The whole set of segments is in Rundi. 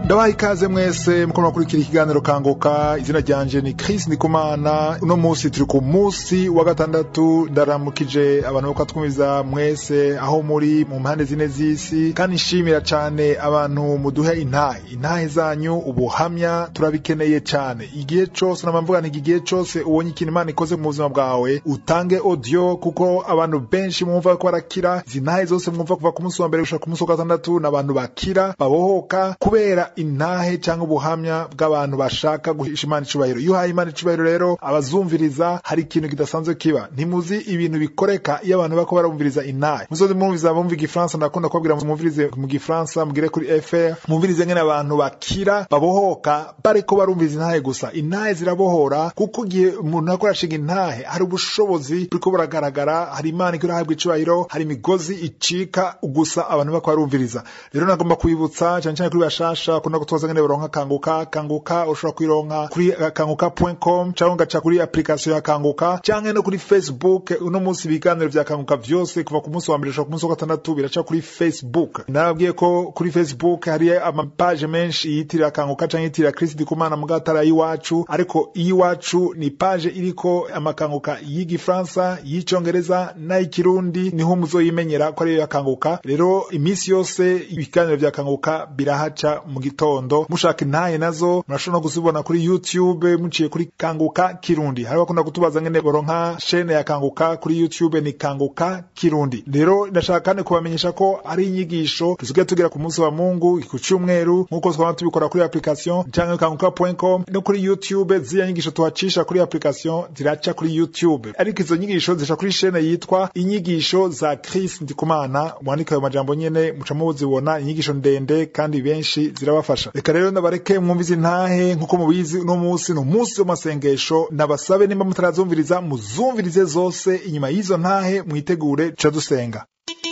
ndabaha ikaze mwese muko murakurikira ikiganiro kanguka izina ryanje ni Chris Ndikumana uno munsi turi ku munsi wa gatandatu ndaramukije abantu bako twumviza mwese aho muri mu mpande zine z'isi kandi nshimira cane abantu muduhe intahe intahe zanyu ubuhamya turabikeneye cane igihe cose namamvuga nti igihe cose ubonye ikintu Imana ikoze mu buzima bwawe utange audio kuko abantu benshi mwumva ko barakira izi ntahe zose mwumva kuva ku munsi wa mbere gushika ku munsi wa gatandatu n'abantu bakira babohoka kubera intahe cyangwa ubuhamya bw'abantu bashaka guhisha Imana icubahiro iyo uhaye Imana icubahiro rero abazumviriza hari ikintu kidasanzwe kiba ntimuzi ibintu bikoreka iyo abantu bako barumviriza intahe muzoze mwumviza bumva igifaransa ndakunda kubabwira mwumvirize mu gifaransa mugire kuri fr mwumvirize ngene abantu bakira babohoka bariko barumviriza intahe gusa intahe zirabohora kuko igihe umuntu ariko arashinga intahe hari ubushobozi buriko buragaragara hari Imana iko irahabwa icubahiro hari imigozi icika gusa abantu bako barumviriza rero nagomba kwibutsa cyane cyane kuri bashasha kuna kutoza ngene baronka kanguka kanguka ushobora kuyironka kuri kanguka.com cyangwa ugaca kuri application ya kanguka cyangwa no kuri facebook uno munsi ibiganiro vya kanguka vyose kuva ku munsi wa mbere gushika ku munsi wa gatandatu biraca kuri facebook nababwiye ko kuri facebook hari amapaje menshi yitirira kanguka canke yitirira Chris Ndikumana mu gatara y'iwacu ariko iyiwacu ni page iriko amakanguka y'igifaransa y'icongereza n'ay'ikirundi niho muzoyimenyera ko ariyo yakanguka rero iminsi yose ibiganiro vya kanguka birahaca mu gitondo mushaka intahe nazo murashobora no kuzibona kuri youtube muciye kuri kanguka kirundi hari bakunda kutubaza ngene boronka shene ya kanguka kuri youtube ni kanguka kirundi rero ndashaka kandi kubamenyesha ko ari inyigisho dusigaye tugira ku munsi wa mungu ku cyumweru nk'uko twaba tubikora kuri application cyangwa kanguka.com no kuri youtube ziriya nyigisho tuhacisha kuri application ziraca kuri youtube ariko izo nyigisho zica kuri shene yitwa inyigisho za Chris Ndikumana mwandika ayo majambo nyene muca muzibona inyigisho ndende kandi benshi zirabafasha reka rero ndabareke mwumvize intahe nk'uko mubizi uno munsi ni umunsi w'amasengesho nabasabe nimba mutarazumviriza muzumvirize zose inyuma y'izo ntahe mwitegure ca dusenga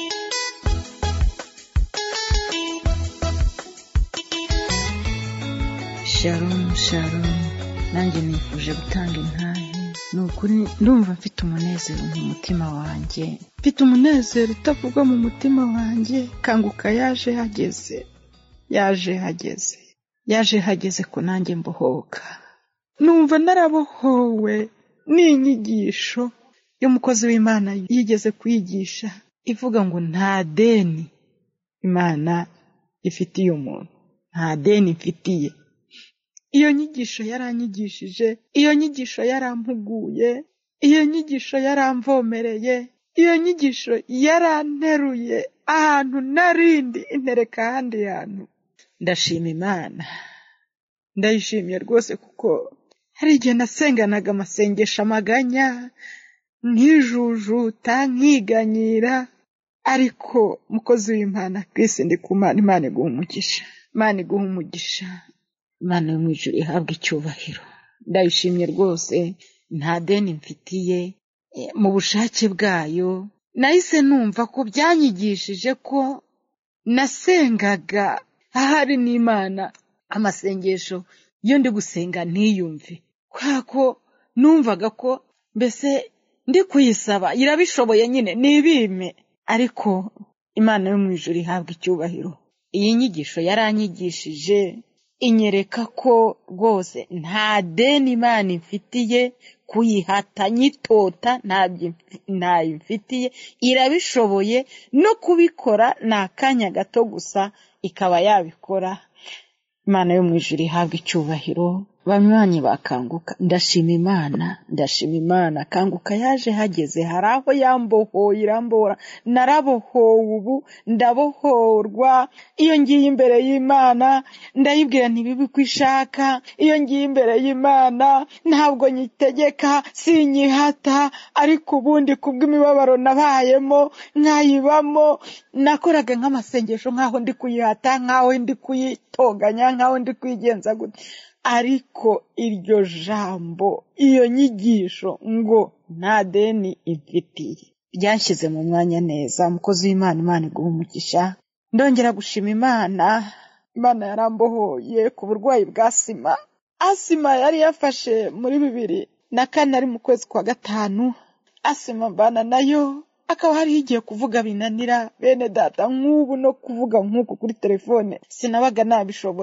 sharon sharon nanjye nifuje gutanga intahe ni ukuri ndumva mfite umunezero mu mutima wanjye mfite umunezero utavugwa mu mutima wanjye kanguka yaje hageze yaje hageze yaje hageze ko nanjye mbohoka numva narabohowe n'inyigisho y'umukozi w'imana yigeze kwigisha ivuga ngo nta deni imana ifitiye umuntu nta deni mfitiye iyo nyigisho yaranyigishije iyo nyigisho yarampuguye iyo nyigisho yaramvomereye iyo nyigisho yaranteruye ahantu narindi intereka ahandi hantu ndashima imana ndayishimiye rwose kuko hari igihe nasenganaga amasengesho amaganya nkijujuta nkiganyira ariko mukozi w'imana Chris Ndikumana imana iguha umugisha imana iguha umugisha imana yo mu ijuru ihabwa icyubahiro ndayishimye rwose nta deni mfitiye mu bushake bwayo nahise numva ko byanyigishije ko nasengaga ahari n'imana amasengesho iyo ndi gusenga ntiyumve kubera ko numvaga ko mbese ndi kuyisaba irabishoboye nyine nibime ariko imana yo mu ijuru ihabwa icyubahiro iyi nyigisho yaranyigishije inyereka ko rwose nta deni imana imfitiye kuyihata nyitota ntayo imfitiye irabishoboye no kubikora ni akanya gato gusa ikaba yabikora imana yo mu ijuru ihabwa icyubahiro banywanyi bakanguka ndashima imana ndashima imana kanguka yaje hageze hari aho yambohoye irambora narabohowe ubu ndabohorwa iyo ngiye imbere y'imana ndayibwira ntibibi ko ishaka iyo ngiye imbere y'imana ntabwo nyitegeka sinyihata ariko ubundi kubw'imibabaro nabayemo nkayibamo nakoraga nk'amasengesho nk'aho ndi kuyihata nk'aho ndi kuyitonganya nk'aho ndi kuyigenza gute ariko iryo jambo iyo nyigisho ngo nta deni imfitiye ryanshyize mu mwanya neza umukozi w'imana imana iguha umugisha ndongera gushima imana imana yarambohoye ku burwayi bwa sima asima yari yafashe muri bibiri na kane ari mu kwezi kwa gatanu asima mbana nayo akaba hariho igihe kuvuga binanira bene data nk'ubu no kuvuga nk'uku kuri telefone sinabaga nabishobora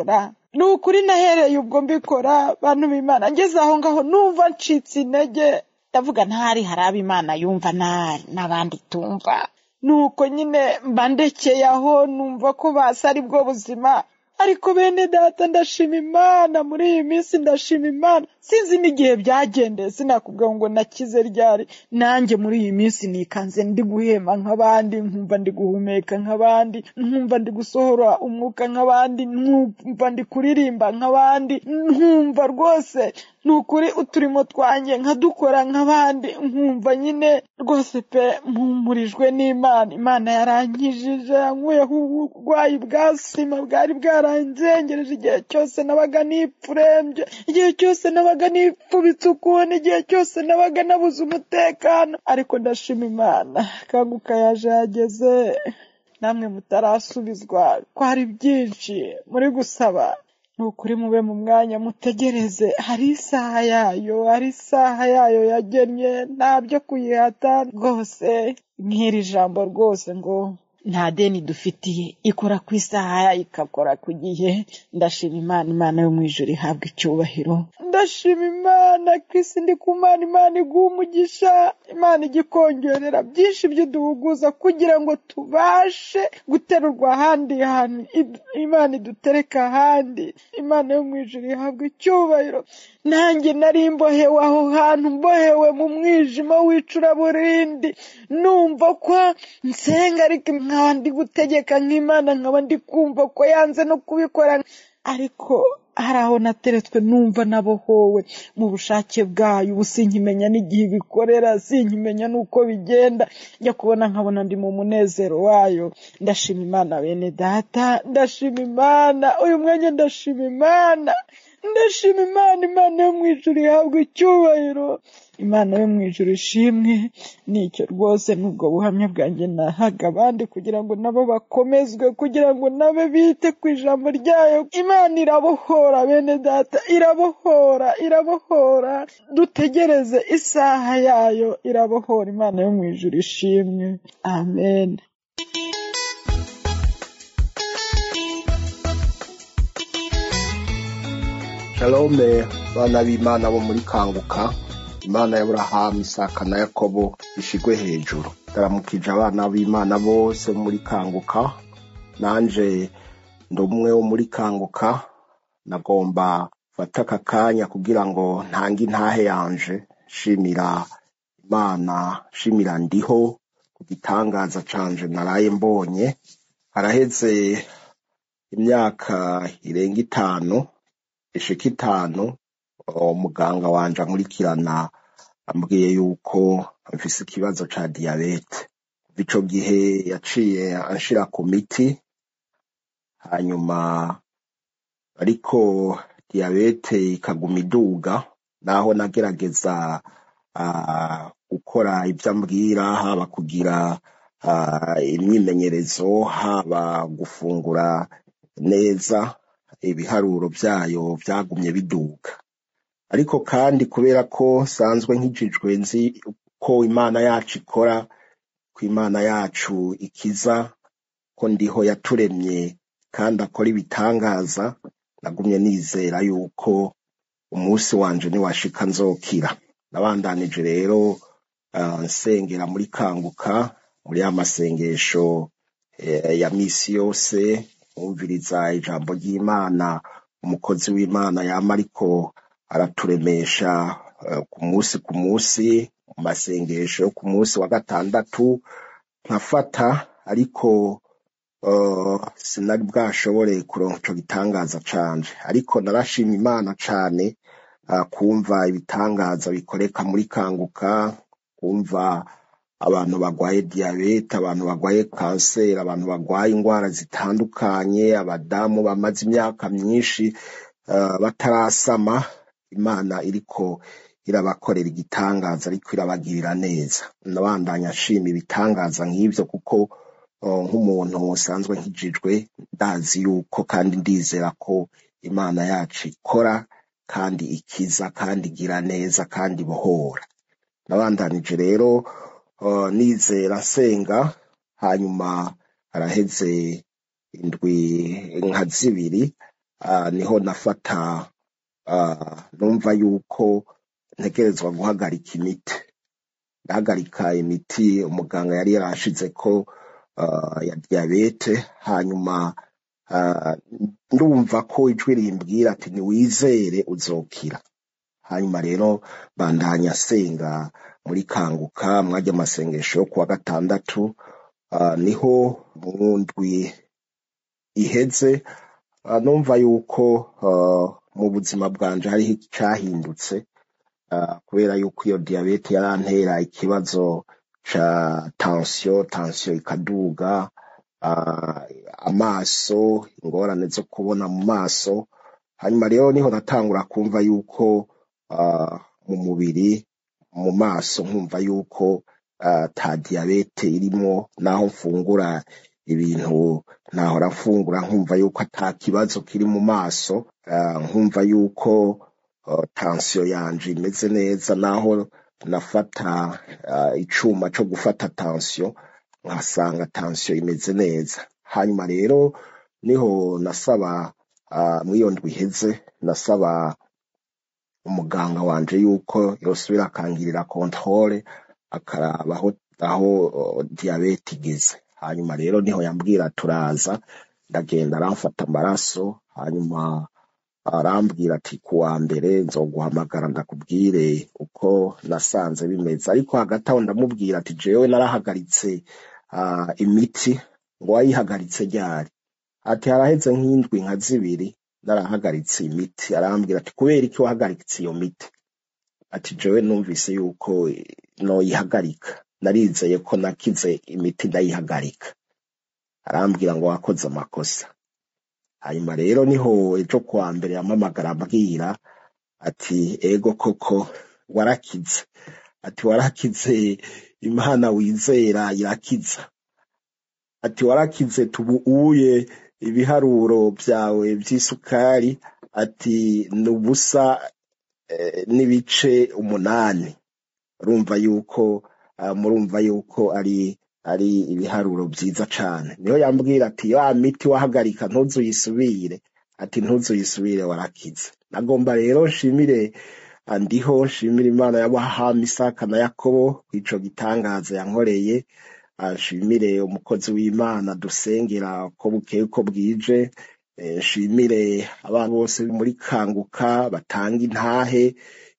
ni ukuri nahereye ubwo mbikora bantu b'imana ngeze aho ngaho numva ncitse intege ndavuga ntari hari abo imana yumva ntari n'abandi tumva nuko nyine mba ndekeye aho numva ko basa ari bwo buzima ariko bene data ndashima imana muri iyi minsi ndashima imana sinzi n'igihe byagendeye sinakubwira ngo nakize ryari nanjye muri iyi minsi nikanze ndi guhema nk'abandi nkumva ndi guhumeka nk'abandi nkumva ndi gusohora umwuka nk'abandi nkumva ndi kuririmba nk'abandi nkumva rwose ni ukuri uturimo twanjye nkadukora nk'abandi nkumva nyine rwose pe mpumurijwe n'imana imana yarankijije yankuyeho uburwayi bwa sima bwari bwaranzengereje igihe cyose nabaga nipfurembye igihe cyose nabaga nipfubitse ukuntu igihe cyose nabaga nabuze umutekano ariko ndashima imana kanguka yaje yageze namwe mutarasubizwa ko hari byinshi muri gusaba ni ukuri mube mu mwanya mutegereze hari isaha yayo hari isaha yayo yagennye nta byo kuyihata rwose nk'iri jambo rwose ngo nta deni dufitiye ikora ku isaha ikakora ku gihe ndashima imana imana yo mu ijoro ihabwa icyubahiro ndashima imana kwisi ndi ku mana imana iguha umugisha imana igikongerera byinshi by'uduhuguza kugira ngo tubashe guterurwa ahandi hantu imana idutereka ahandi imana yo mu ijoro ihabwa icyubahiro nanjye nari mbohewe aho hantu mbohewe mu mwijima w'icuraburindi numva ko nsenga ariko nkaba ndi gutegeka nk'imana nkaba ndi kumva ko yanze no kubikora ariko hari aho nateretswe numva nabohowe mu bushake bwayo ubu sinkimenya n'igihe ibikorera sinkimenya n'uko bigenda njya kubona nkabona ndi mu munezero wayo ndashima imana bene data ndashima imana uyu mwanya ndashima imana ndashima imana imana yo mu ijuru ihabwa icyubahiro imana yo mu ijuru ishimwe nicyo rwose n'ubwo buhamya bwanjye nahaga abandi kugira ngo nabo bakomezwe kugira ngo nabe bite ku ijambo ryayo imana irabohora bene data irabohora irabohora dutegereze isaha yayo irabohora imana yo mu ijuru ishimwe amen shalome bana b'imana bo muri kanguka imana y'aburahamu isaka na yakobo ishigwe hejuru ndaramukije abana b'imana bose muri kanguka nanje ndi umwe wo muri kanguka nagomba fata aka kanya kugira ngo ntange intahe yanje shimira imana shimira ndiho ku gitangaza canje naraye mbonye haraheze imyaka irenga itanu ishika itanu umuganga wanje ankurikirana ambwiye yuko mfise ikibazo ca diyabete kuva ico gihe yaciye anshira ku miti hanyuma ariko diyabete ikaguma iduga naho nagerageza gukora ivyo ambwira haba kugira imyimenyerezo haba gufungura neza ibiharuro vyayo vyagumye biduga ariko kandi kubera ko sanzwe nkijijwe nzi ko imana yacu ikora ko imana yacu ikiza ko ndiho yaturemye kandi akora ibitangaza nagumye nizera yuko umunsi wanje niwashika nzokira nabandanije rero uh, nsengera muri kanguka muri ya masengesho eh, ya misi yose mwumviriza ijambo ry'imana umukozi w'imana yama ariko araturemesha uh, ku munsi ku munsi mu masengesho yo ku munsi wa gatandatu nkafata ariko uh, sinari bwashobore kuronka ico gitangaza canje ariko narashima imana cane uh, kumva ibitangaza bikoreka muri kanguka kumva abantu bagwaye diyabete abantu bagwaye kanseri abantu bagwaye indwara zitandukanye abadamu bamaze imyaka myinshi uh, batarasama imana iriko irabakorera igitangaza ariko irabagirira neza nabandanya nshima ibitangaza nk'ivyo kuko uh, nk'umuntu usanzwe nkijijwe ndazi yuko kandi ndizera ko imana yacu ikora kandi ikiza kandi igira neza kandi ibohora nabandanije rero uh, nizera nsenga hanyuma haraheze indwi nka zibiri ah, niho nafata ah, numva yuko ntegerezwa guhagarika imiti ndahagarika imiti umuganga yari yarashize ko ah, ya diyabete hanyuma ah, ndumva ko ijwi rimbwira ati niwizere uzokira hanyuma rero bandanya asenga muri kanguka mwajya amasengesho yo kuwa gatandatu ah, niho mu ndwi iheze ah, numva yuko ah, mu buzima bwanje hariho icyahindutse ah, kubera yuko iyo diyabete yarantera ikibazo ca tansiyo tansiyo ikaduga ah, amaso ingorane zo kubona mu maso hanyuma rero niho natangura kumva yuko ah, mu mubiri mu maso nkumva yuko ah, ta diyabete irimo naho mfungura ibintu nahora mfungura nkumva yuko ata kibazo kiri mu maso ah, nkumva yuko ah, tansiyo yanje imeze neza naho nafata ah, icuma co gufata tansiyo nkasanga tansiyo imeze neza hanyuma rero niho nasaba ah, mw'iyo ndwi iheze nasaba umuganga wanje yuko yosubira akangirira kontrole akaraba aho aho oh, diyabete igeze hanyuma rero niho yambwira turaza ndagenda aramfata amaraso hanyuma arambwira ati kuwa mbere nzoguhamagara ndakubwire uko nasanze bimeze ariko hagati aho ndamubwira ati jewe narahagaritse ah, imiti ngo wayihagaritse ryari ati haraheze nk'indwi nka zibiri narahagaritse imiti arambwira ati kubera iki wahagaritse iyo miti ati jewe numvise yuko eh, noyihagarika narizeye ko nakize imiti ndayihagarika arambwira ngo wakoze amakosa hanyuma rero niho ejo kuwa mbere yampamagara ambwira ati ego koko warakize ati warakize imana wizera irakiza ati warakize tubuuye ibiharuro byawe by'isukari ati ni ubusa eh, n'ibice umunani urumva yuko ah, murumva yuko ari ari ibiharuro byiza cane niho yambwira ati ya miti wahagarika ntuzuyisubire ati ntuzuyisubire warakize nagomba rero nshimire ah, ndiho nshimire imana y'abahama isaka na yakobo ico gitangaza yankoreye ah, nshimire umukozi w'imana dusengera ko bukeye ko bwije eh, nshimire abantu bose muri kanguka batanga intahe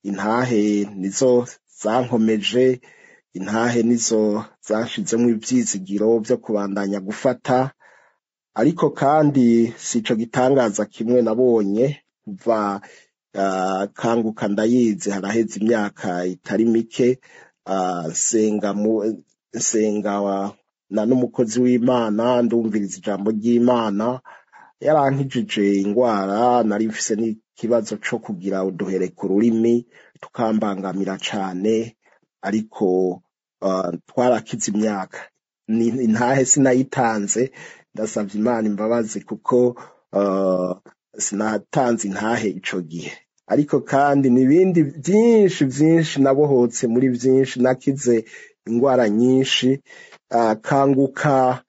intahe nizo zankomeje intahe nizo zanshizemo ivyizigiro vyo kubandanya gufata ariko kandi sico gitangaza kimwe nabonye kuva ah, kanguka ndayizi haraheze imyaka itari mike ah, nsenga mu nsenga wa- na n'umukozi w'imana ndumviriza ijambo ry'imana yarankijije ingwara nari mfise n'ikibazo co kugira uduhere ku rurimi tukambangamira cane ariko uh, twarakize imyaka Ni- intahe sinayitanze ndasavye imana imbabazi kuko uh, sinatanze intahe ico gihe ariko kandi n'ibindi vyinshi vyinshi nabohotse muri vyinshi nakize ingwara nyinshi uh, kanguka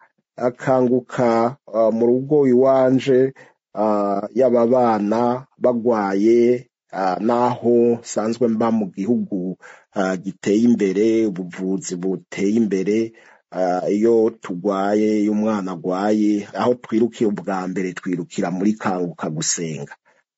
akanguka uh, mu rugo iwanje uh, yaba bana bagwaye uh, naho nsanzwe mba mu gihugu uh, giteye imbere ubuvuzi buteye imbere uh, iyo tugwaye iyo umwana agwaye aho twirukiye ubwa mbere twirukira muri kanguka gusenga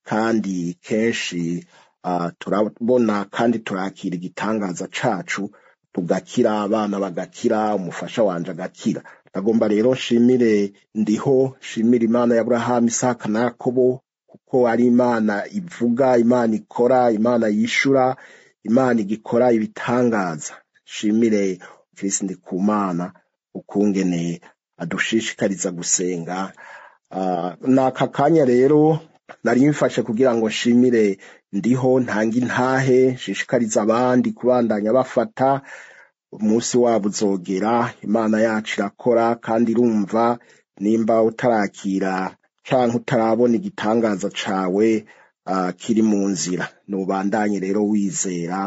kandi kenshi uh, turabona kandi turakira igitangaza cacu tugakira abana bagakira umufasha wanje agakira ndagomba rero nshimire ndiho nshimire imana ya aburahamu isaka na yakobo kuko ari imana ivuga imana ikora imana yishura imana igikora ibitangaza nshimire kirisi ndikumana ukungene adushishikariza gusenga Ah, n'aka kanya rero nari mfashe kugira ngo nshimire ndiho ntanga intahe nshishikariza abandi kubandanya bafata umunsi wabo uzogera imana yacu irakora kandi irumva nimba utarakira canke utarabona igitangaza cawe uh, kiri mu nzira nubandanye rero wizera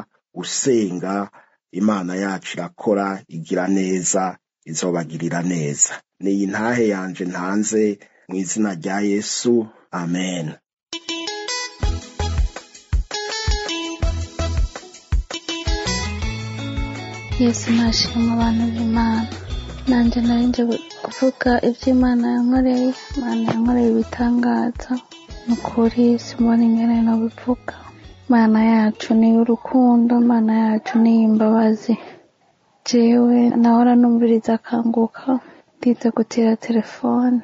usenga imana yacu irakora igira neza izobagirira neza niyi ntahe yanje ntanze mu izina rya yesu amen yesu nashima abantu b'imana nanjye narinjye kuvuga ibyo imana yankoreye imana yankoreye ibitangaza ni ukuri simona ingene nabivuga imana yacu ni urukundo imana yacu ni imbabazi jewe nahora numviriza akanguka ndize gutira telefone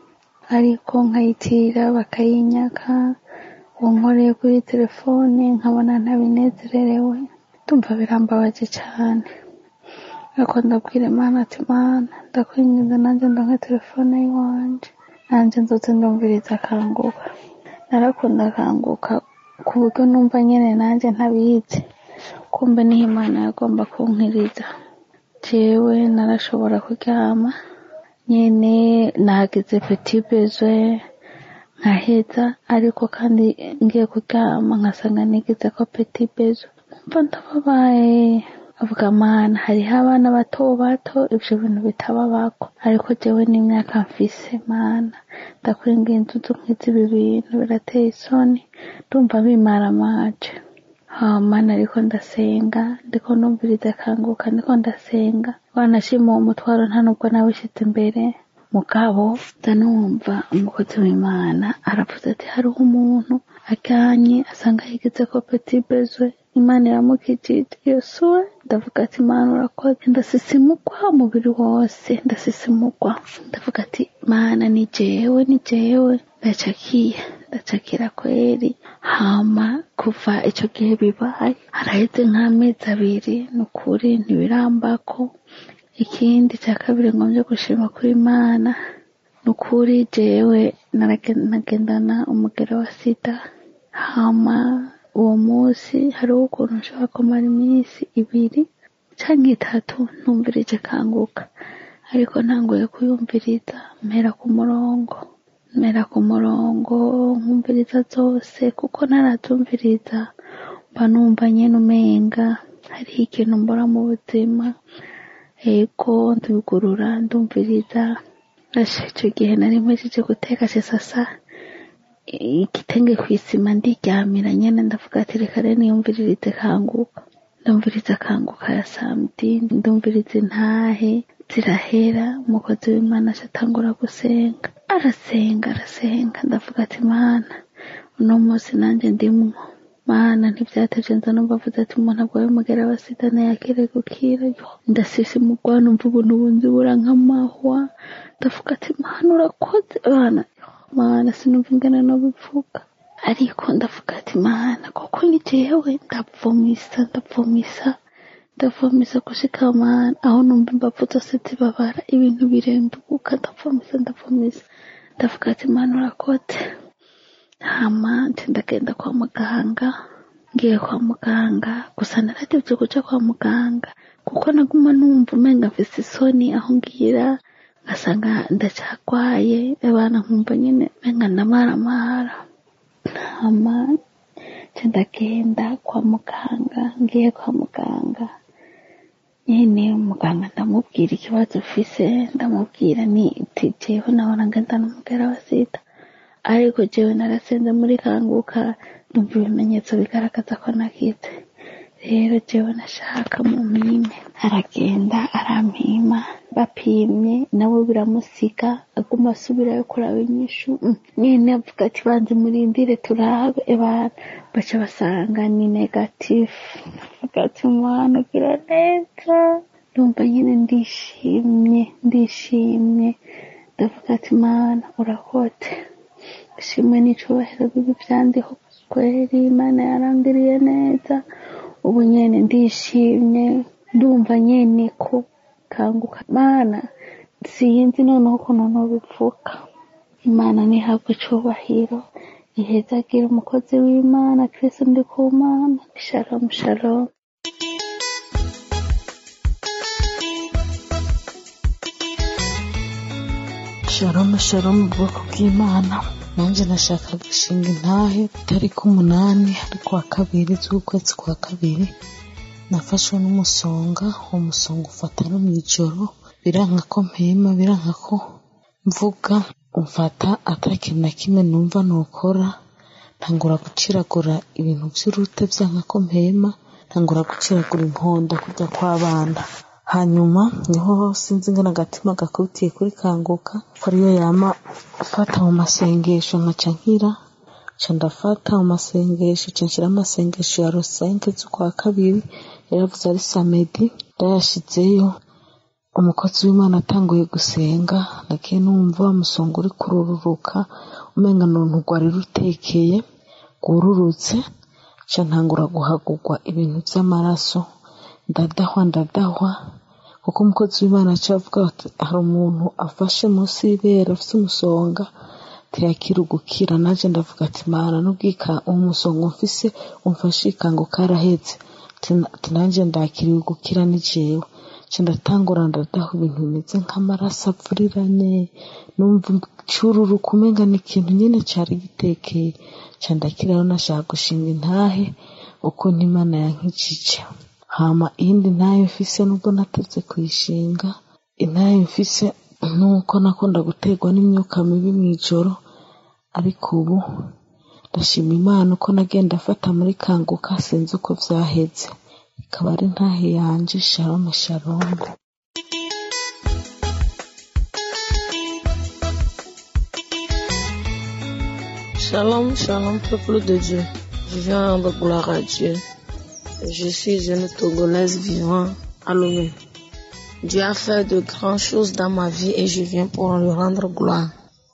ariko nkayitira bakayinyaka unkoreye kuri telefone nkabona ntabinezererewe ndumva birambabaje cyane ariko ndabwira imana ati mana ndakwinginze nanjye ndonke telefone y'iwanje nanjye nzoze ndumviriza akanguka narakunda akanguka ku buryo numva nyine nanjye ntabizi kumbe niho imana yagomba kunkiriza jewe narashobora kuryama nyine nagize petit besoin nkaheza ariko kandi ngiye kuryama nkasanga nigize ko petit besoin mva ndababaye avuga mana hariho abana bato bato ibyo bintu bitababako ariko jewe n'imyaka mfise mana ndakwinginze udunkwiza ibi bintu birateye isoni ndumva bimara amaje mana ariko ndasenga ndiko numviriza akanguka ndiko ndasenga wanashima uwo mutwaro nta nubwo nawishyize imbere mugabo nza numva umukozi w'imana aravuze ati hariho umuntu ajyanye asanga yigeze ko petit besoin imana iramukijije yosuwe ndavuga ati imana urakoze ndasisimugwa umubiri wose ndasisimugwa ndavuga ati mana ni jewe ni jewe ndacakiye ndacakira kweri hama kuva icyo gihe bibaye haraheze nk'amezi abiri ni ukuri ntibirambako ikindi cya kabiri ngombye gushima kuri imana ni ukuri jewe nagendana umugero wa sida hama uwo munsi hariho ukuntu nshobora kumara iminsi ibiri cyangwa itatu ntumvirije kanguka ariko ntanguye kuyumviriza mpera ku murongo mpera ku murongo nkumviriza zose kuko ntarazumviriza mba numva nyine umenga hariho ikintu mbora mu buzima ego ndugurura ndumviriza icyo gihe nari mpejeje guteka sasa igitenge ku isima ndiryamira nyine ndavuga ati reka rero niyumviririze kanguka ndumviriza kanguka ya samedi ndumviriza intahe zirahera umukozi w'imana atangura gusenga arasenga arasenga ndavuga ati mana uno munsi nanjye ndimwo mana ntibyateje nza numva avuze ati umuntu agwaye umugera wa sida ntiyakire gukira ndasisi mugwa numva ubuntu bunzi bura nk'amahwa ndavuga ati mana urakoze bana mana sinumva ingana no bivuga ariko ndavuga ati mana kuko ni jewe ndavomisa ndavomisa ndavomisa gushika mana aho numva imbavu zose zibabara ibintu birenduka ndavomisa ndavomisa ndavuga ati mana urakoze hama ndagenda kwa muganga ngiye kwa muganga gusa naratevye kuja kwa muganga kuko naguma numva umenga mfise isoni aho ngira ngasanga ndacagwaye abana nkumva nyine menga ndamaramara hama ndagenda kwa muganga ngiye kwa muganga nyine muganga ndamubwira ikibazo ufise ndamubwira ni jewe nahora ngendana umugera wa sida ariko jewe narasenze muri kanguka numva ibimenyetso bigaragaza ko nakize rero jewe nashaka mu mpime aragenda arampima bapimye nabo biramusiga aguma asubirayo kuraba inyishu nyine avuga ati banze murindire turabe ebana baca basanga ni negatifu avuga ati umwana ugira neza ndumva nyine ndishimye ndishimye ndavuga ati mana urakote ishimwe n'icubahiro bibi byandiho kweri imana yarangiriye neza ubu nyene ndishimye ndumva nyene ko kanguka mana sinzi noneho ukuntu nobivuga imana ntihabwe icubahiro ihezagire umukozi w'imana kristo ndi ku mana shalom shalom shalom shalom ubwoko bw'imana nanjye nashaka gushinga intahe tariki umunani ariko wa kabiri z'ukwezi kwa kabiri nafashwe n'umusonga uwo musonga ufata no mu ijoro biranka ko mpema biranka ko mvuga umfata atari ikintu na kimwe numva nukora ntangura guciragura ibintu by'urute byanka ko mpema ntangura guciragura inkonda kujya kw'abana hanyuma niho sinzi ngana agatima gakubitiye kuri kanguka ko ariyo yama afata mu masengesho nkaca nkira nca ndafata mu masengesho nca nshyira amasengesho ya rosenke z'ukwa kabiri yaravuze ari samedi ndayashizeyo umukozi w'imana atanguye gusenga nagiye numva wa musonga uri kurururuka umenga nuntu rwari rutekeye rwururutse nca ntangura guhagurwa ibintu by'amaraso ndadahwa ndadahwa kuko umukozi w'imana aca avuga ati hari umuntu afashe munsi y'ibere afite umusonga ntiyakira ugukira naje ndavuga ati mana n'ubwika uwo musonga umfise umfashe ikango karahetse ati nanjye ndakiriwe gukira ni jewe nca ndatangura ndadaho ibintu bimeze nk'amaraso avuriranye numva cururuka umenga ni ikintu nyine cari gitekeye nca ndakiraho nashaka gushinga intahe uko n'imana yankijije hama iyindi ntayo mfise nubwo natevye kuyishinga intayo mfise nuko nakunda guterwa n'imyuka mibi mw'ijoro ariko ubu ndashima imana uko nagenda afata muri kanguka sinzi uko vyaheze ikaba ari ntahe yanje shalome shalome Shalom, shalom, peuple de Dieu. Je viens rendre gloire à Dieu. Je suis une Togolaise vivant à Lomé. Dieu a fait de grandes choses dans ma vie et je viens pour lui rendre gloire.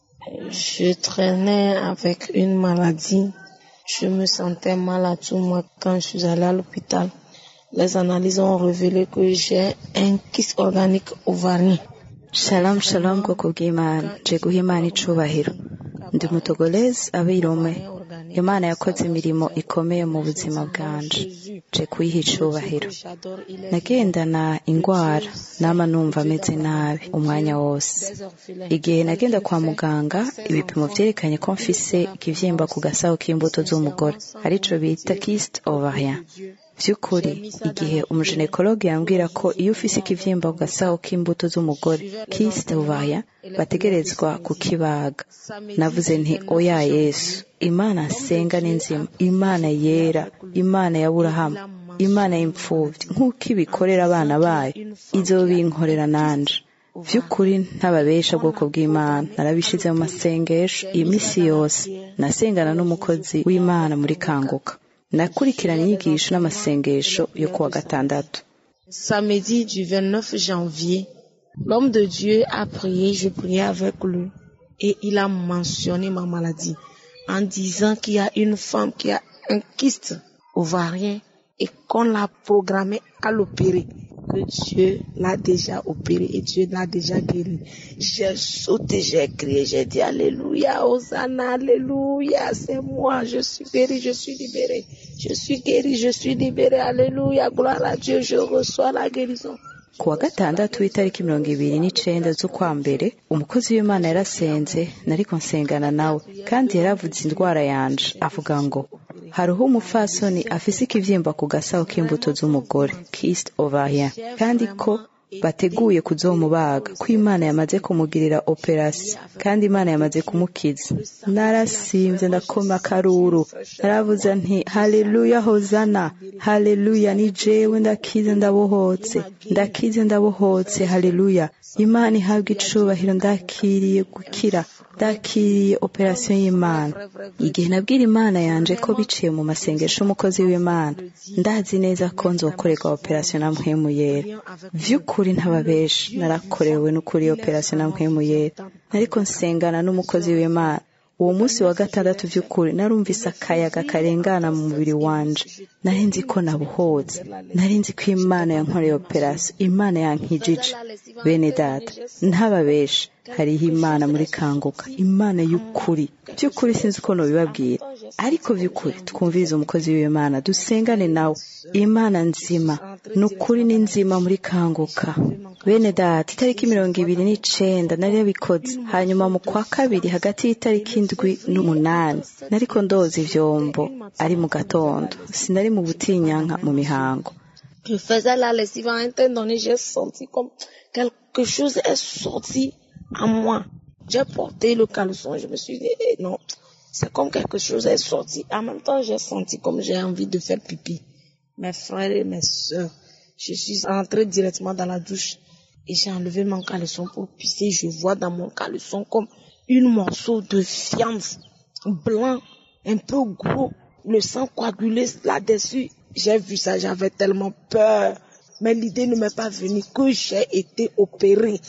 Je traînais avec une maladie. Je me sentais mal à tout moi quand je suis allée à l'hôpital. Les analyses ont révélé que j'ai un kyste organique ovarien. shalom shalom bwoko bw'imana je guha imana icubahiro ndi umutogolezi abirome imana yakoze imirimo ikomeye mu buzima bwanje je kuyiha icubahiro nagendana ingwara nama numva ameze nabi umwanya wose igihe nagenda kwa muganga ibipimo vyerekanye ko mfise ikivyimba ku gasaho k'imbuto z'umugore arico bita kiste ovarien vy'ukuri igihe umujenekologe yambwira ko iyo ufise ikivyimba ku gasaho k'imbuto z'umugore kiste ovarien bategerezwa kukibaga navuze nti oya yesu imana nsenga ni nzima imana yera imana ya burahamu imana y'imfuvyi nk'uko ibikorera abana bayo izobinkorera nanje vy'ukuri ntababesha bwoko bw'imana narabishize mu masengesho iyi misi yose nasengana n'umukozi w'imana muri kanguka nakurikirana inyigisho n'amasengesho yo kuwa gatandatu Samedi du 29 janvier, l'homme de Dieu a prié, je priais avec lui et il a mentionné ma maladie en disant qu'il y a une femme qui a un kyste ovarien et qu'on l'a programmé à l'opérer, que Dieu l'a déjà opéré et Dieu l'a déjà guéri. J'ai sauté, j'ai crié, j'ai dit Alléluia, Hosanna, Alléluia, c'est moi, je suis guéri, je suis libéré, je suis guéri, je suis libéré, Alléluia, gloire à Dieu, je reçois la guérison. ku wa gatandatu w'itariki mirongo ibiri n'icenda z'ukwa mbere umukozi w'imana yarasenze nariko nsengana nawe kandi yaravuze indwara yanje avuga ngo hariho umupfasoni afise ikivyimba ku gasaho k'imbuto z'umugore kist ovarien kandi ko bateguye kuzomubaga ko imana yamaze kumugirira operasiyo kandi imana yamaze kumukiza narasimvye ndakoma akaruru naravuze nti haleluya hozana haleluya ni jewe ndakize ndabohotse ndakize ndabohotse haleluya imana ihabwa icubahiro ndakiriye gukira ndakiriye operasiyo y'imana igihe nabwira imana yanje ko biciye mu masengesho y'umukozi w'imana ndazi neza ko nzokorerwa operasiyo na mpwemu yera vy'ukuri ntababesha narakorewe n'ukuri operasiyo na mpwemu yera nariko nsengana n'umukozi w'imana uwo munsi wa gatandatu vy'ukuri narumvise akayaga karengana mu mubiri wanje nari nzi ko nabuhotse nari nzi ko imana yankoreye operasiyo imana yankijije bene data ntababesha hariho imana muri kanguka imana y'ukuri by'ukuri sinzi uko nobibabwira ariko by'ukuri twumvirize umukozi w'imana dusengane nawe imana nzima ni ukuri ni nzima muri kanguka bene data itariki mirongo ibiri n'icenda nari yabikoze hanyuma mu kwa kabiri hagati y'itariki indwi n'umunani nariko ndoza ivyombo ari mu gatondo sinari mu butinyanka mu mihango Je faisais la lessive à un temps donné, j'ai senti comme quelque chose est sorti à moi. J'ai porté le caleçon, je me suis dit, eh, non, c'est comme quelque chose est sorti. En même temps, j'ai senti comme j'ai envie de faire pipi. Mes frères et mes soeurs, je suis entrée directement dans la douche et j'ai enlevé mon caleçon pour pisser. Je vois dans mon caleçon comme une morceau de viande blanc, un peu gros, le sang coagulé là-dessus. J'ai vu ça, j'avais tellement peur. Mais l'idée ne m'est pas venue que j'ai été opérée.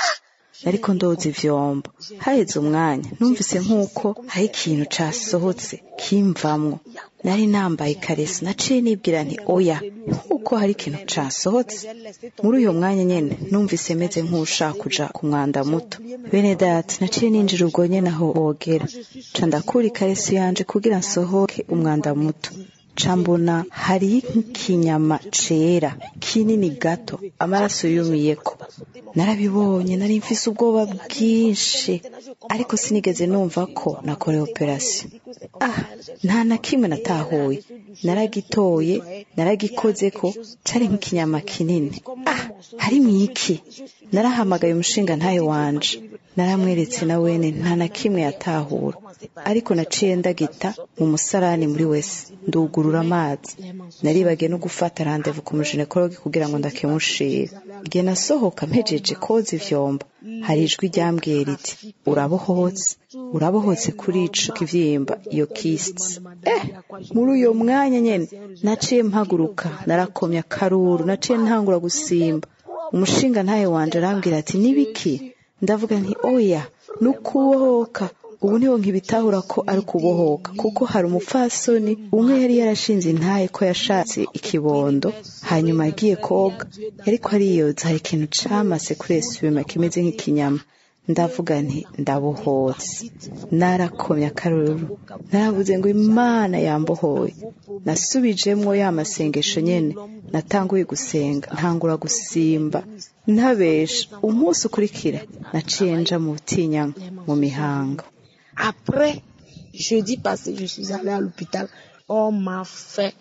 ariko ndoza ivyombo haheze umwanya numvise nk'uko hari ikintu casohotse kimvamwo nari nambaye ikareso naciye nibwira nti oya nk'uko hari ikintu casohotse muri uyo mwanya nyene numvise meze nk'ushaka kuja ku mwanda muto bene data naciye ninjira ubwo nyene aho bogera ca ndakura ikareso yanje kugira nsohoke umwanda muto ca mbona hari nk'ikinyama cera kinini gato amaraso yumiyeko narabibonye nari mfise ubwoba bwinshi ariko sinigeze numva ko nakorewe operasiyo ah nta na kimwe natahuye naragitoye naragikozeko cari nk'ikinyama kinini ah hari mwiki narahamagaye umushinga ntayo wanje naramweretse na wene nta na kimwe yatahura ariko naciye ndagita mu musarani muri wese ndugurura amazi naribagiye no gufata randevu ku mujenekologi kugira ngo ndakemushira igihe nasohoka mpejeje koza ivyombo hari ijwi ryambwiye riti urabohotse urabohotse kuri ico kivyimba iyo kists eh muri uyo mwanya nyene naciye mpaguruka narakomye akaruru naciye ntangura gusimba umushinga ntayo wanje arambwira ati nibiki ndavuga nti oya nukubohoka ubu niho nkibitahura ko ari ukubohoka kuko hari umupfasoni umwe yari yarashinze intaye ko yashatse ikibondo hanyuma yagiye koga ariko ariyoza hari ikintu camase kuri esubima kimeze nk'ikinyama ndavuga nti ndabohotse narakomye akaruru naravuze ngo imana yambohoye nasubijemwo ya masengesho nyene natanguye gusenga ntangura gusimba ntabesha umunsi ukurikira naciye nja mu butinyanka mu mihango Après, jeudi passé, je suis allée à l'hôpital. On m'a fait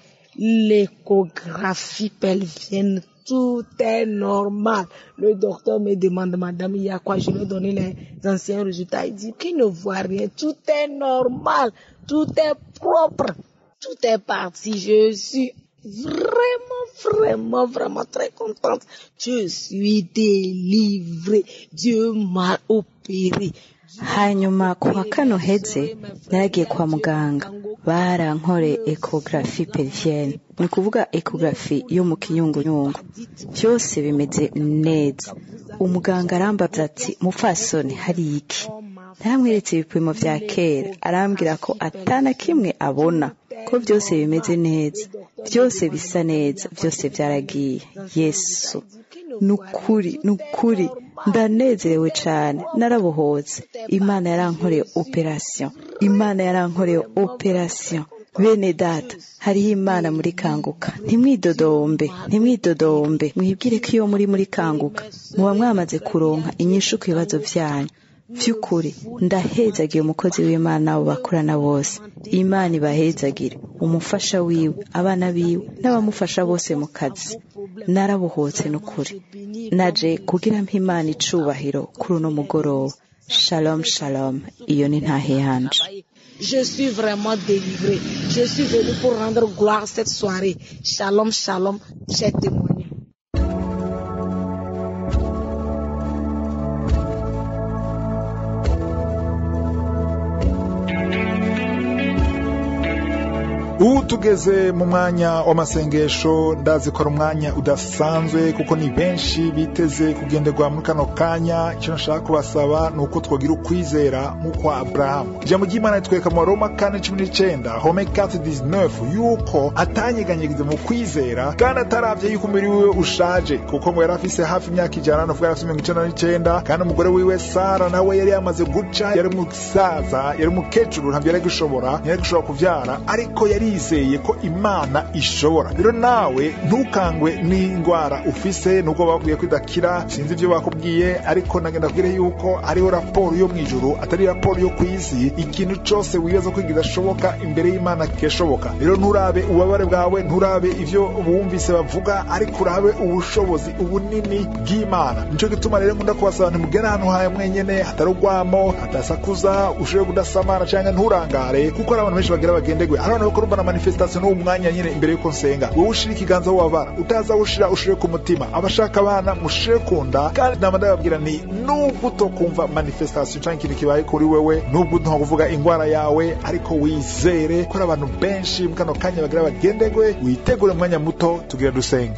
l'échographie pelvienne. Tout est normal. Le docteur me demande, madame, il y a quoi Je lui ai donné les anciens résultats. Il dit qu'il ne voit rien. Tout est normal. Tout est propre. Tout est parti. Je suis vraiment, vraiment, vraiment très contente. Je suis délivrée. Dieu m'a opérée. hanyuma ku wa kano heze naragiye kwa muganga barankore ekogarafi pelvienne ni ukuvuga ekogarafi yo mu kinyungunyungu byose bimeze neza umuganga arambaza ati mupfasoni hari iki naramweretse ibipimo vya kera arambwira ko atana kimwe abona ko byose bimeze neza byose bisa neza byose byaragiye yesu nukuri nukuri ndanezerewe cyane narabohotse imana yarankoreye operasiyo imana yarankoreye operasiyo bene data hariho imana muri kanguka ntimwidodombe ntimwidodombe mwibwire ko iyo muri muri kanguka muba mwamaze kuronka inyishu ku bibazo byanyu by'ukuri ndahezagiye umukozi w'imana abo bakorana bose imana ibahezagire umufasha wiwe abana biwe n'abamufasha bose mu kazi narabohotse n'ukuri naje kugira mpa imana icubahiro kuri uno mugoroba shalom shalom iyo ni ntahe yanje Je suis vraiment délivrée. Je suis venue pour rendre gloire cette soirée. Shalom, shalom. J'ai témoigné. ubu tugeze mu mwanya w'amasengesho ndazi ko ari umwanya udasanzwe kuko ni benshi biteze kugenderwa muri kano kanya icyo nshaka kubasaba ni uko twagira ukwizera nk'ukwa aburahamu ijambo ry'imana ritwereka mu roma kane cumi n'icyenda home kati dizinefu yuko atanyeganyegeze mu kwizera kandi atarabye yuko umubiri wiwe ushaje kuko ngo yari afise hafi imyaka ijana no kuvuga yari afite mirongo icyenda n'icyenda kandi umugore wiwe sara nawe yari yamaze guca yari umusaza yari umukecuru ntabwo yari gushobora ntiyari gushobora kubyara ariko yari yizeye ko imana ishobora rero nawe ntukangwe n'indwara ufise nubwo babwiye ko idakira sinzi ibyo bakubwiye ariko nagenda kubwire yuko hariho raporo yo mu ijuru atari raporo yo ku isi ikintu cyose wibaza ko kidashoboka imbere y'imana kishoboka rero nturabe ububabare bwawe nturabe ibyo bumvise bavuga ariko urabe ubushobozi ubunini bw'imana nicyo gituma rero nkunda kubasaba ntimugere ahantu hawe mwenyene hatari urwamo hadasakuza ushobore kudasamara cyangwa nturangare kuko hari abantu benshi bagira bagendegwe hari abantu bakora na manifestation n'uwo mwanya nyine imbere y'uko nsenga wowe ushira ikiganza aho wabara utaza wushira ushire ku mutima abashaka abana mushire ku nda kandi nama ndababwira nti nubwo utokumva manifestation cyangwa ikintu kibaye kuri wewe nubwo nta kuvuga indwara yawe ariko wizere ko hari abantu benshi mu kano kanya bagira bagendegwe witegure umwanya muto tugira dusenge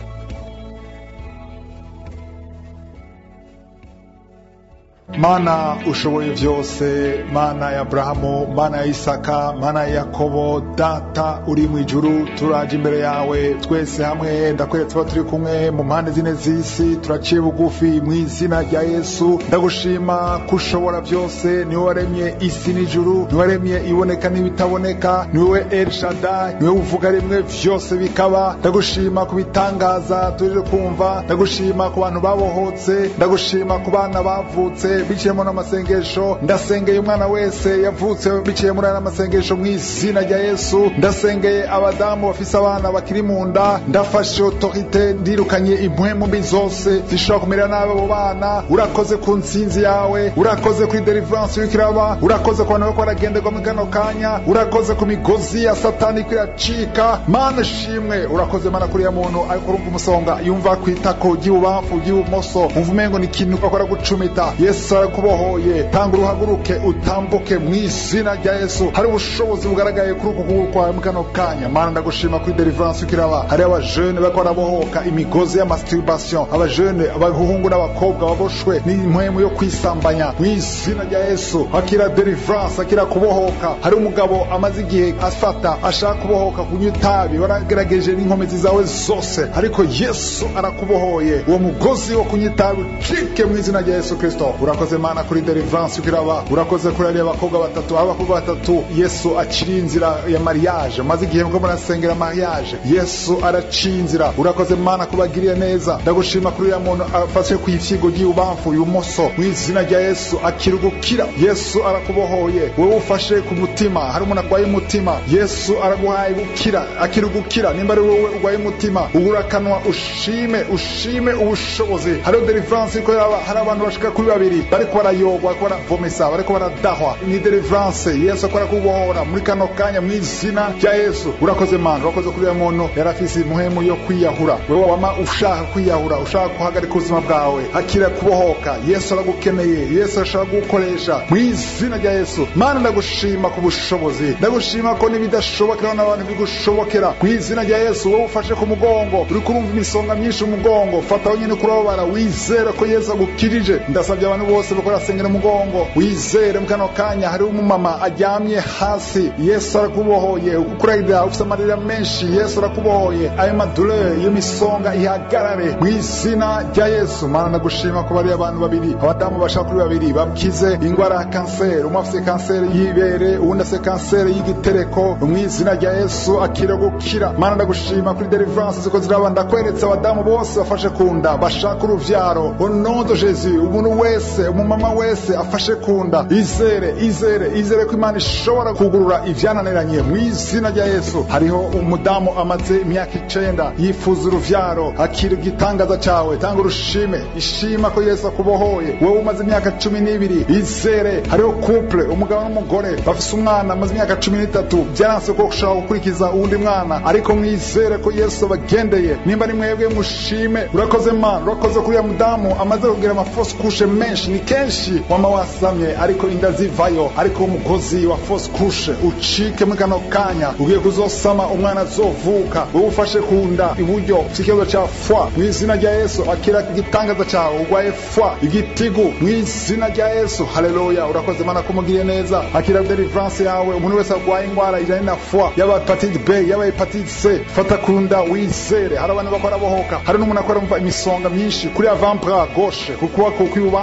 mana ushoboye byose mana ya aburahamu mana ya isaka mana ya yakobo data uri mu ijuru turaje imbere yawe twese hamwe ndakwereka tuba turi kumwe mu mpande zine z'isi turaciye bugufi mu izina rya yesu ndagushima ko ushobora byose niwe waremye isi n'ijuru niwe waremye iboneka n'ibitaboneka niwe el shadai niwe uvuga rimwe byose bikaba ndagushima ku bitangaza tuje kumva ndagushima ku bantu babohotse ndagushima ku bana bavutse biciyemo n'amasengesho ndasengeye umwana wese yavutse biciye muri aya masengesho mu izina rya yesu ndasengeye abadamu bafise abana bakiri mu nda ndafashe otorite ndirukanye impwemu mbi zose zishobora kumera nabi abo bana urakoze ku nsinzi yawe urakoze kuri deliverance y'uko iraba urakoze ku bantu bariko baragenderwa mu kano kanya urakoze ku migozi ya satani iko iracika mana shimwe urakoze mana kuriya muntu ariko urumva umusonga yumva ku itako ry'ibubamfu ry'ibumoso umva umengo ni ikintu bakora gucumita yesu arakubohoye tanga uruhaguruke utambuke mu izina rya yesu hari ubushobozi bugaragaye kuri uku kuguru kwawe mu kano kanya mana ndagushima kuri deliverance uko iraba hari abajene bariko barabohoka imigozi ya masturbation abajene abahungu n'abakobwa baboshwe n'impwemu yo kwisambanya mu izina rya yesu akira deliverance akira kubohoka hari umugabo amaze igihe afata ashaka kubohoka kunywa itabi waragerageje n'inkomezi zawe zose ariko yesu arakubohoye uwo mugozi wo kunywa itabi ucike mu izina rya yesu kristo urakoze mana kuri deliverance uko iraba urakoze kuri ariya bakobwa batatu aho abakobwa batatu yesu acira inzira ya mariage maze igihe mwo murasengera mariage yesu araciye inzira urakoze mana kubagiriye neza ndagushima kuri uriya muntu afashe ku ifyigo ry'ibubamfu ibumoso mu izina rya yesu akira gukira yesu arakubohoye wowe ufashe ku mutima hari umuntu arwaye umutima yesu araguhaye gukira akira gukira nimba ari wowe urwaye umutima ubura akanwa ushime ushime ubushobozi hariho deliverance iko yaba hari abantu bashika kuri babiri bariko barayogwa bariko baravomesa bariko baradahwa ni deliverance yesu akora kubohora muri kano kanya mu izina rya yesu urakoze mana urakoze kuri uyu muntu yari afise imuhemu yo kwiyahura wewe wama ushaka kwiyahura ushaka guhagarika ubuzima bwawe akira kubohoka yesu aragukeneye yesu arashaka kugukoresha mu izina rya yesu mana ndagushima ku bushobozi ndagushima ko n'ibidashobokera n'abantu bigushobokera mu izina rya yesu wowe ufashe ku mugongo uri kurumva imisonga myinshi mu mugongo fata wenyine kurababara wizere ko yesu agukirije ndasabye abantu bose bakora sengera umugongo wizere mu kano kanya hariho umumama aryamye hasi yesu arakubohoye ukuragira ufite amarira menshi yesu arakubohoye ayo madure iyo misonga ihagarare mu izina rya yesu mana ndagushima ko bariya abantu babiri abadamu bashaka kuri babiri bakize indwara ya kanseri umwe afite kanseri y'ibere uwundi afite kanseri y'igitereko mu izina rya yesu akira gukira mana ndagushima kuri deliverance ziko ziraba ndakweretse abadamu bose bafashe ku nda bashaka uruvyaro onodo jesu umuntu wese umumama wese afashe ku nda izere izere izere ko imana ishobora kugurura ivyananiranye mu izina rya yesu hariho umudamu amaze imyaka icenda yifuza uruvyaro akira igitangaza cawe tanga urushime ishima ko yesu akubohoye wowe umaze imyaka cumi n'ibiri izere hariho couple umugabo n'umugore bafise umwana amaze imyaka cumi n'itatu vyaranse ko ushaka gukurikiza uwundi mwana ariko mwizere ko yesu abagendeye nimba ari mwebwe mushime urakoze mana urakoze kuri ya mudamu amaze kugira amafosi kushe menshi ni kenshi wama wasamye ariko inda zivayo ariko umugozi wa fosi kushe ucike muri kano kanya ugiye kuzosama umwana azovuka wowe ufashe ku nda iburyo ufite ikibazo ca fwa mu izina rya yesu akira igitangaza cawe urwaye fwa igitigu mu izina rya yesu haleluya urakoze mana kumugiriye neza akira deliverance yawe umuntu wese arwaye indwara ijanye na fwa yaba hepatite b yaba hepatite c fata ku nda wizere hari abantu bakora bohoka hari n'umuntu akora mva imisonga myinshi kuri avant bras gauche ku kuboko kw'ibubamfu fata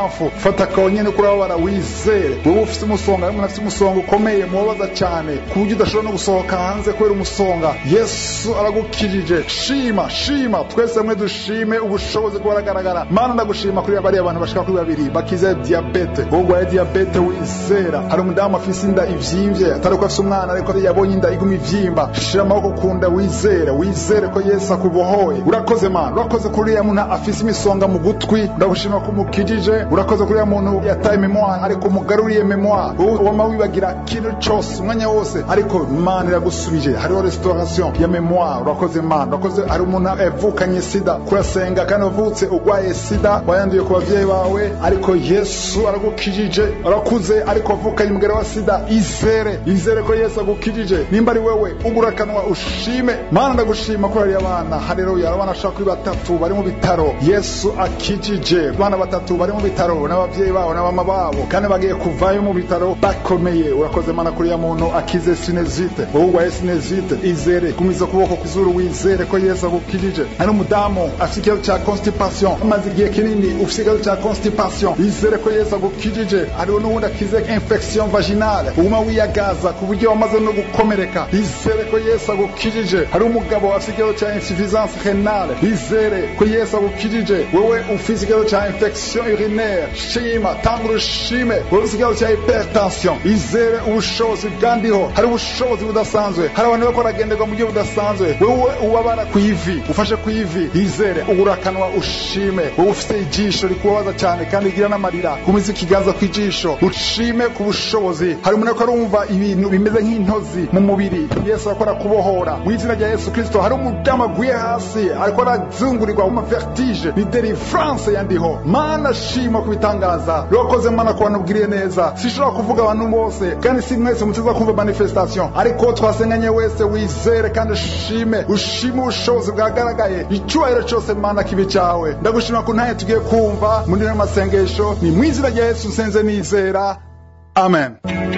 fata akonyene kurababara wizere wowe ufite umusonga hamwe afite umusonga ukomeye mubabaza cyane ku buryo udashobora no gusohoka hanze kubera umusonga yesu aragukirije shima shima twese hamwe dushime ubushobozi bwaragaragara mana ndagushima kuri bariya bantu bashika kuri babiri bakize diyabete wowe urwaye diyabete wizera hari umudamu afise inda ivyimbye atari ko afise umwana ariko yabonye inda iguma ivyimba shira amaboko ku nda wizere wizere ko yesu akubohoye urakoze mana urakoze kuri uriya muntu afise imisonga mu gutwi ndagushima ko umukijije urakoze kuri uriya muntu yataye memoire ariko umugaruriye memoire wowe wama wibagira ikintu cose umwanya wose ariko mana iragusubije hariho restauration ya memoire urakoze mana urakoze hari umuntu yavukanye sida kurasenga kandi wavutse urwaye sida wayanduye ku bavyeyi bawe ariko yesu aragukijije urakuze ariko wavukanye umugera wa sida izere izere ko yesu agukijije nimba ari wewe ugura akanwa ushime mana ndagushima ko hariya abana haleluya abana ashaka kuri batatu bari mu bitaro yesu akijije abana batatu bari mu bitaro n'abavyeyi babo n'abama babo kandi bagiye kuvayo mu bitaro bakomeye urakoze mana kuriya muntu akize sinezite wowe urwaye sinezite izere gumiza ukuboko ku zuru wizere ko yesu agukijije hari umudamu afite ikibazo cya constipation amaze igihe kinini ufite ikibazo cya constipation izere ko yesu agukijije hariho n'uwundi akize infection vaginale uguma wiyagaza ku buryo wamaze no gukomereka izere ko yesu agukijije hari umugabo afite ikibazo cya insuffisance renale izere ko yesu agukijije wowe ufite ikibazo cya infection urinaire shima tanga urushime wowe ufite ikibazo cya hypertension izere ubushobozi bwandiho hari ubushobozi budasanzwe hari abantu bariko baragenderwa mu buryo budasanzwe wowe ubabara ku ivi ufashe ku ivi izere ugura akanwa ushime wowe ufite ijisho rikubabaza cyane kandi rigira n'amarira gumiza ikiganza ku ijisho ushime ku bushobozi hari umuntu ariko arumva ibintu bimeze nk'intozi mu mubiri yesu ariko arakubohora mu izina rya yesu kirisito hari umudamu aguye hasi ariko arazungurirwa mu mavertige ni delivrance yandiho mana shima ku bitangaza urakoze mana ku bantu ubwiriye neza sinshobora kuvuga abantu bose kandi si mwese mutiza kumva manifestation ariko twasenganye wese wizere kandi ushime ushime ubushobozi bwagaragaye icyubahiro cyose mana kibi cyawe ndagushima ku ntaye tugiye kumva muri no masengesho ni mu izina rya yesu nsenze nizera amen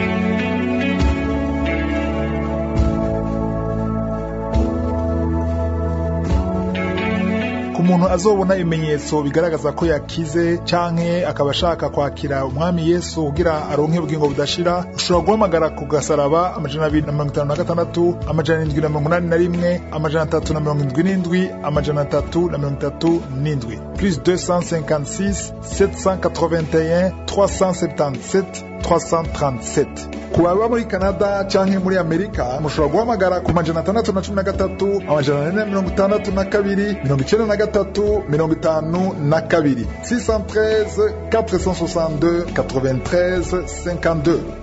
ku muntu azobona ibimenyetso bigaragaza ko yakize canke akaba ashaka kwakira umwami yesu kugira aronke ubugingo budashira ushobora guhamagara ku gasaraba amajana abiri na mirongo itanu na gatandatu amajana arindwi na mirongo inani na rimwe amajana atatu na mirongo indwi n'indwi amajana atatu na mirongo itatu n'indwi plus 256 781 377 337 ku baba muri canada canke muri amerika mushobora guhamagara ku majana atandatu na cumi na gatatu amajana ane na mirongo itandatu na kabiri mirongo icenda na gatatu mirongo itanu na kabiri 613 462 93 52